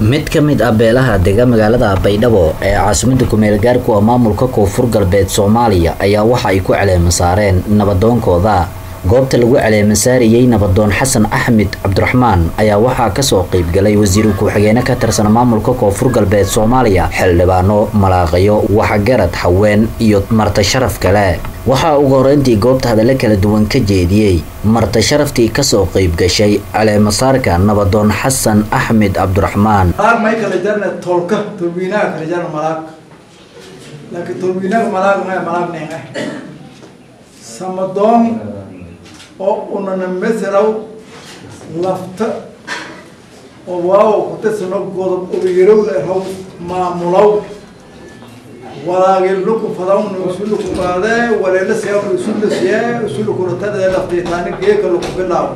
mid ka mid ah beelaha dega magaalada baydhabo ee caasimada kumeel gaarku ah maamulka koonfur galbeed soomaaliya ayaa waxa ay ku caleema saareen nabadoonkooda goobta lagu caleema saarayey nabadoon xasan axmed cabdiraxmaan ayaa waxaa kasoo qeybgalay wasiiru ku-xigeene ka tirsan maamulka koonfur galbeed soomaaliya xildhibaano malaaqayo waxgarad haween iyo marta sharaf kale waxaa ugu horeyntii goobta hadallo kala duwan ka jeediyey marta sharaftii kasoo qeyb gashay caleemasaarka nabadoon xasan axmed cabdiraxmaan malaag may kala jarna tolka tolwiinaha kala jarna malaag laakiin tolwiinaha malaag ma malaag neeqa samadoon oo unana meselaw lafta oo waawo kutasano godob obiyarow lehow maamulaw walaagin luku fadawna usuluku qaadee waleela siyawna usulu siyee usulu kuratadee laftiitaani geeka luku bilaaw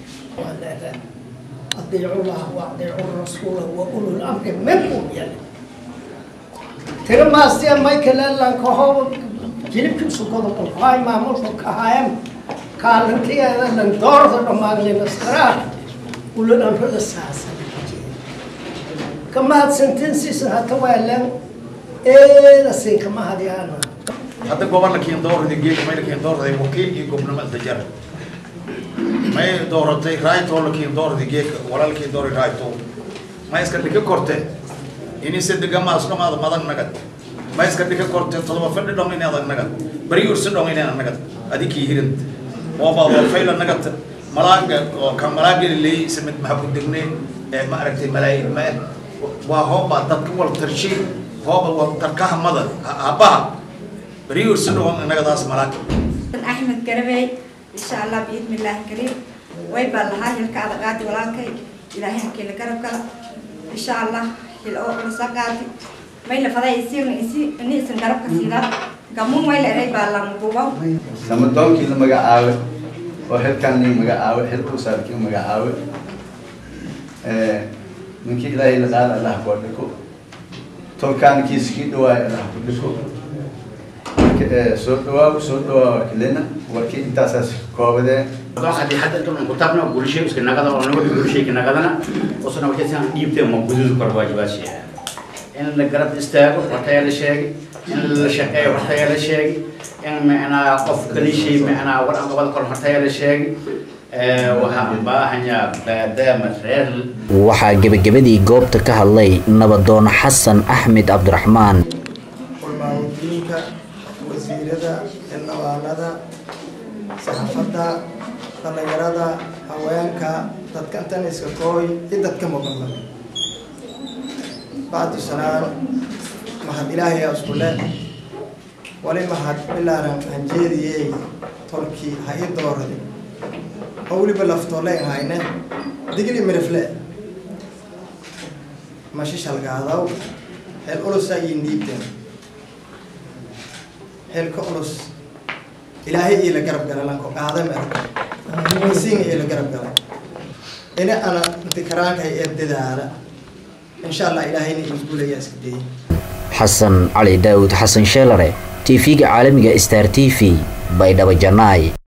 أطيعوا الله وأطيعوا الرسول وأولو الأمر منكم يعني ترى ما استيا مايكل لان كهو جيب كل سكون القاي ما مش كهايم قال انت يا لان دور ذا ما لنا نسرا أولو الأمر الأساس كما هاد سنتنسي سنة توالن إيه لسين كما هاد أنا hadda gobolkii doorada geed maylkii doorada wakiilkii gobnimada jar may dooratay raayto lakii doorada geed walaalkii doori raayto ma iska dhika korte ini sadega maas dhamaada madan nagad ma iska dhika korte todoba fadhi dhong ini adag nagad bari ursi dhong ini nagad adikii hirint ooba waa fayla nagad malaaga oo kan malaaga leey samid maxaa ku degne ee ma aragtay malaayin ma waa hooba dadka wal tarshi hooba wal tarkaha mada habaha bari ursi dhong nagadaas malaag axmed garabey insha allah biidni illaahi kariim way baan lahaa hilka ada qaadi walaalkay ilaahay hakiila garab gala insha allah hil oo culusa qaadi may la faday isiirna isi ini isan garabka siidaa gamuun way la eray baa lamuduubaw samadoonkii la magacaawe oo xilkaan lii magacaawe xilkuu saarkii magacaawe ninkii ilaahay la qaada allah koo dhiko tolkaan kiiskii dhawaay allah ku dhiko soo dhawaaw soo dhawaaw kilina warkii intaasaas koobadee hadii hadda inta ku taabna gurishay iska nagada oo nagu gurishay nagadana oo sana waxay san dhiibtay ma guduud kor waajibaashay in la garab istaago waxay la sheegay in la shaqeeyo waxay la sheegay in macnaa qof kalishay macnaa war aan qabad kor waxay la sheegay waxaan baahanyaa maadaama reer waxaa gebagabadii goobta ka hadlay nabadoon xasan axmed cabdiraxmaan culmaaudiinka wasiirada xildhibaanada saxaafadda dhallinyarada haweenka dadka intan iska kooy iyo dadka muqanba bacdu sanaan mahad ilaahay isku le wali mahad bilaaran hanjeediyey tolkii ha ii dooradi oo weliba laftoole hayne digli mirifle mashishalgaadaw xeel ulusa iyo niibten xeelka ulus ilaahay ii la garab gala lanko qaadam er masiinga ii la garab gala ina ana dikaraanka ee dadaala insha allah ilaahayna isguulaya iska dayay xasan cali daawud xasan sheelare tv-ga caalamiga star t v baydhabo janaay